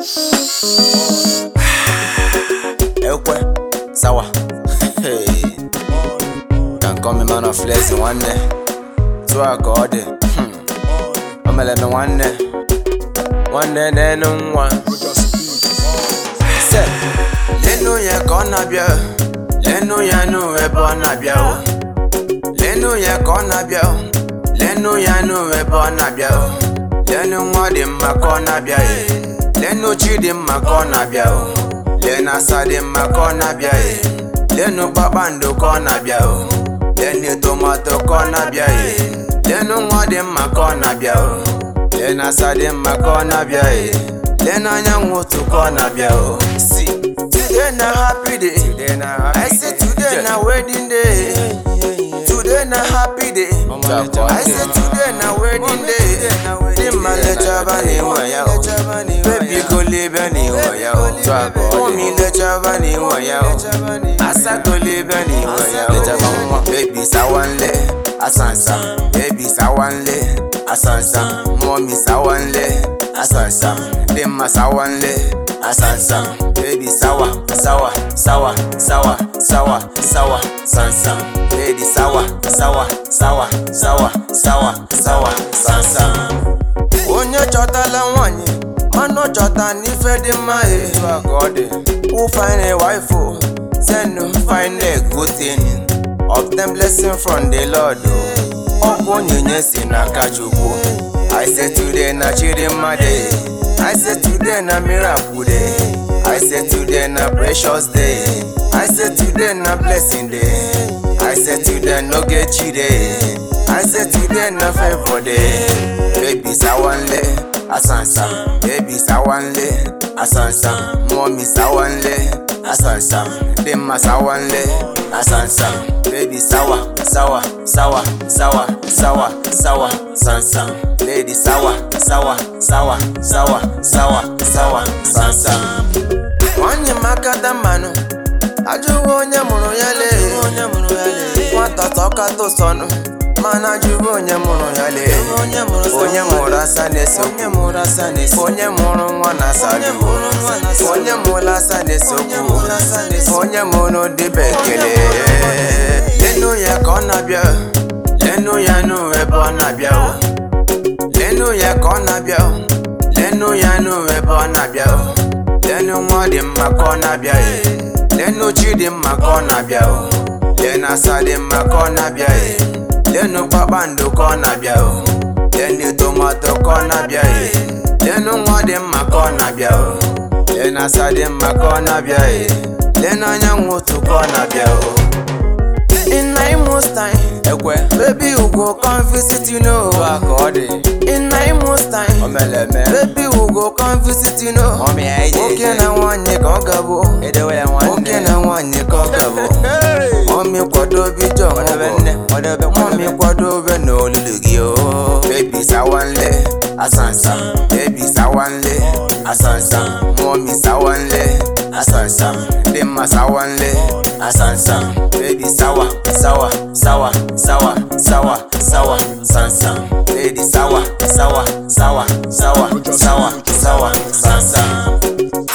ekwe sawa Hey. can call me man of blessing nwanne tụọ a ka ọ dị Hmm. o mere m nwanne nwanne n'enu nwa se lenu ya ka ọ na-abịa lenu ya nụ ebe ọ na-abịa o lenu ya ka ọ na-abịa o lenu ya nụ ebe ọ na-abịa o lenu nwa dị mma ka ọ na-abịa e lenu chi dị mma ka ọ na-abịa o lenu asa dị mma ka ọ na-abịa e lenu kpakpando ka ọ na-abịa o lenu tomato ka ọ na-abịa e lenu nwa dị mma ka ọ na-abịa o lenu asa dị mma ka ọ na-abịa e lenu anyanwụ otu ka ọ na-abịa o si today na happy day I say today na wedding day Today na happy day. I say today na wedding day. Di ma lechaba ni nwa ya o. Baby go live ni nwa ya o. Mommy lechaba ni nwa ya o. Asa go live ni nwa ya o. Baby sawanle asansam. Baby sawanle asansam. Mommy sawanle asansam. Di ma sawanle asansam. Baby sawa sawa sawa sawa sawa sawa sansam. Baby sawa sawa sawa sawa sawa sawa sansam. Onye chọtala nwanyị mana ọ chọta n'ife dị mma e. Who find a wife o? Send no find a good thing. Obtain blessing from the Lord o. Ọ bụ onyinye si n'aka Chukwu. I say today na Chidimma day. I say today na miracle day. I say today na precious day. I say today na blessing day. I say today no get day. I say today na favor day. Baby sawanle asansam. Baby sawanle asansam. Mommy sawanle asansam. Dimma sawanle asansam. Baby sawa sawa sawa sawa sawa sawa sansam. Lady sawa sawa sawa sawa sawa sawa sansam. Nwanyị makata mmanụ ajụghị onye mụrụ ya lee nwata tọkata ụsọnụ mana ajụghị onye mụrụ ya lee onye mụrụ asa na-eso onye mụrụ nwa na asa onye mụrụ asa na-eso onye mụrụ dịbe ekele lenu ya ka ọ na-abịa lenu ya nụ ebe ọ na-abịa o lenu ya ka ọ na-abịa o lenu ya nụ ebe ọ na-abịa o lenu nwa dị mma ka ọ na-abịa e lenu chi dị mma ka ọ na-abịa o lenu asa dị mma ka ọ na-abịa e lenu kpakpando ka ọ na-abịa o lenu tomato ka ọ na-abịa e lenu nwa dị mma ka ọ na-abịa o lenu asa dị mma ka ọ na-abịa e lenu anyanwụ otu ka ọ na-abịa o In Imo's time, ekwe baby we go come visit you know. Ka ọ dị. In Imo's time, omeleme baby we go come visit you know. Mọmi ya ije Nwoke na nwanyị ka ọ gabụ. Edewe ya nwanne. Nwoke na nwanyị ka ọ gabụ. Mọmi kwadobe ije ọmụgwọ. Mọmi kwadobe n'olulu gị o. Baby sawanle asansam. Baby sawanle asansam. Mọmi sawanle asansam. Dimma sawanle asansam. Baby sawa sawa sawa sawa sawa sawa sansam. Lady sawa sawa sawa sawa sawa sawa sansam.